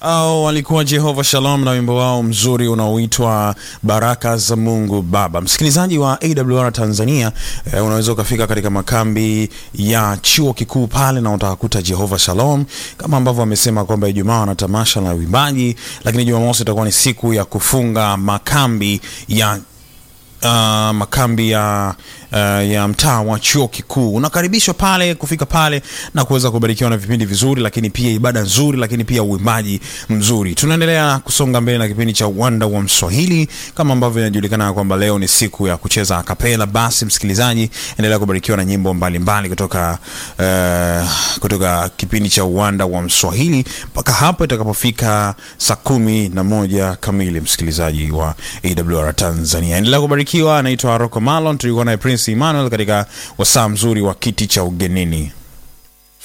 au walikuwa Jehova Shalom na wimbo wao mzuri unaoitwa Baraka za Mungu Baba. Msikilizaji wa AWR Tanzania, eh, unaweza ukafika katika makambi ya chuo kikuu pale na utakuta Jehova Shalom, kama ambavyo wamesema kwamba Ijumaa wana tamasha la uimbaji, lakini Jumamosi itakuwa ni siku ya kufunga makambi ya uh, makambi ya uh, ya mtaa wa chuo kikuu. Unakaribishwa pale kufika pale na kuweza kubarikiwa na vipindi vizuri, lakini pia ibada nzuri, lakini pia uimbaji mzuri. Tunaendelea kusonga mbele na kipindi cha uwanda wa Mswahili kama ambavyo inajulikana kwamba leo ni siku ya kucheza akapela. Basi msikilizaji, endelea kubarikiwa na nyimbo mbalimbali mbali kutoka uh, kutoka kipindi cha uwanda wa Mswahili mpaka hapo itakapofika saa kumi na moja kamili. Msikilizaji wa AWR Tanzania, endelea kubarikiwa. Anaitwa Rocco Malon, tulikuwa naye Prince Emmanuel katika wasaa mzuri wa kiti cha ugenini.